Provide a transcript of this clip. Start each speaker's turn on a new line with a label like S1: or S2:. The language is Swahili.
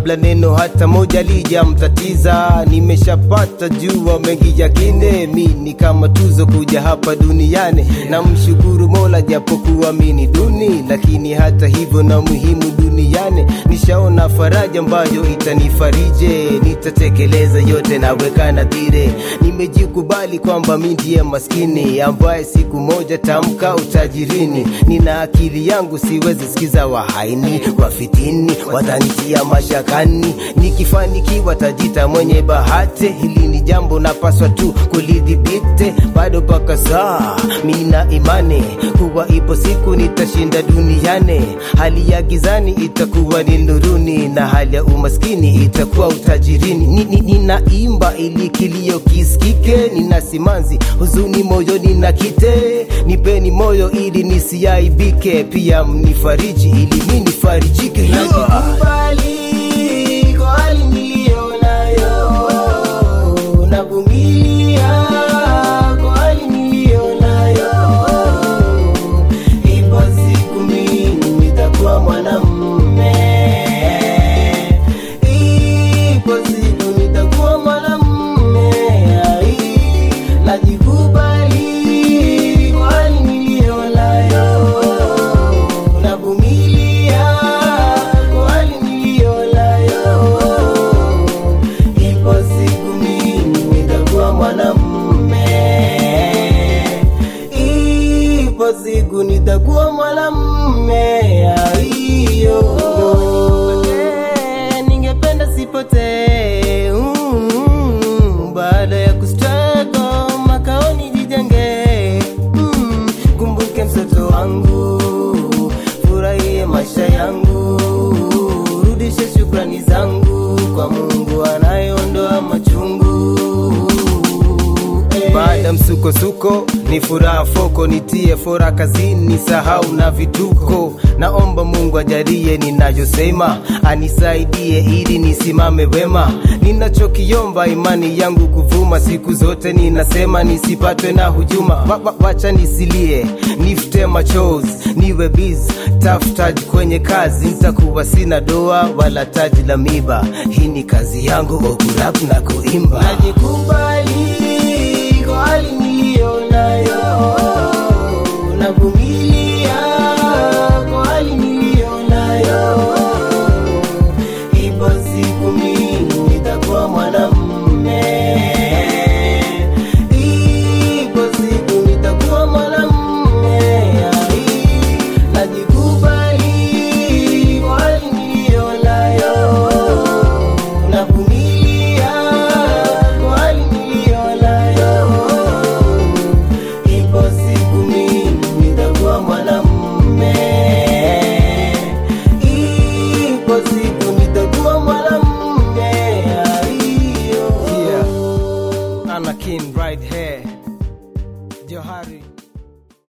S1: kabla neno hata moja lijamtatiza. Nimeshapata jua mengi ya kine, mi ni kama tuzo kuja hapa duniani. Namshukuru Mola japokuwa mi ni duni, lakini hata hivyo na muhimu duniani. Nishaona faraja ambayo itanifarije, nitatekeleza yote naweka nadhire. Nimejikubali kwamba mi ndiye maskini ambaye siku moja tamka utajirini. Nina akili yangu, siwezi sikiza wahaini, wafitini watanitia mashakani. Nikifanikiwa tajita mwenye bahati, hili ni jambo napaswa tu kulidhibiti. Bado paka saa mina imani kuwa ipo siku nitashinda duniani. Hali ya gizani itakuwa ni nuruni, na hali ya umaskini itakuwa utajirini. Ni- ni- Ninaimba ili kilio kisikike, nina simanzi huzuni moyoni na kite. Nipeni moyo ili nisiaibike, pia mnifariji ili mi nifarijike. Najikubali kwa hali niliyo nayo, navumilia kwa hali niliyo nayo. Ipo siku mimi nitakuwa mwanamume, ipo siku nitakuwa mwanamume. Ai, Najikubali kwa hali niliyo nayo, navumilia kwa hali niliyo nayo. Ipo siku mimi nitakuwa mwanamume, ipo siku nitakuwa mwanamume. Aiyo, ningependa sipotee mm, baada ya kustruggle makaoni jijenge mm, kumbuke mtoto wangu, furahie maisha yangu, rudishe shukrani zangu kwa Mungu anayeondoa machungu. Baada msukosuko ni furaha foko, nitie fora kazini, sahau na vituko. Naomba Mungu ajalie ninayosema, anisaidie ili nisimame wema. Ninachokiomba imani yangu kuvuma, siku zote ninasema nisipatwe na hujuma. Wa- wa- Wacha nisilie, nifute machozi, niwe biz taftaj kwenye kazi, nitakuwa sina doa wala taji la miba. Hii ni kazi yangu, okurap na kuimba. Najikubali kwa hali